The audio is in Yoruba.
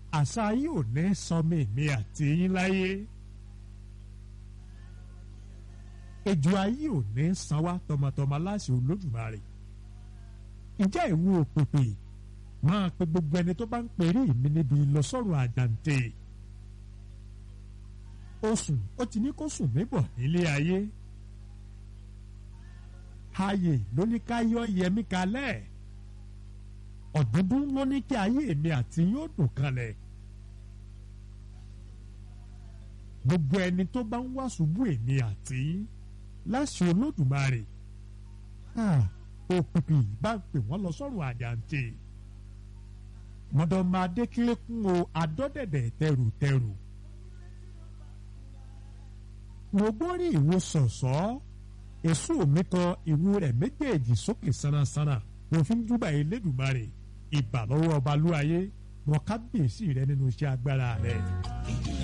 àṣà yìí ò ní sọmi mi àti yín láyé ejò ayé ò ní san wá tọmọtọmọ láṣẹ olódùmarè ǹjẹ́ ìwọ òpèpè máa pe gbogbo ẹni tó bá ń pèrè mi níbi ìlọsọ́rùn àjàǹtẹ̀ oṣù ó ti ní kó sùn mí bọ̀ nílé ayé ayé ló ní ká yọ yẹmí kalẹ̀ ọ̀dúndún ló ní kí ayé mi àti yóò dùn kalẹ̀ gbogbo ẹni tó bá ń wá ṣubú èmi àti láṣẹ olódùmarè òpìpì bá ń pè wọ́n lọ sọ́run àjàǹtẹ̀ mọ̀dọ̀mọ̀ adékílékún o adọ́dẹ̀dẹ̀ tẹrùtẹrù mo gbórí ìwo sọ̀sọ́ èso mi kan ìwo rẹ̀ méjèèjì sókè sánasáná mo fi ń júbà elédùmarè ìbà lọ́wọ́ ọba lúwayé mọ kábíyèsí rẹ nínú iṣẹ́ agbára rẹ.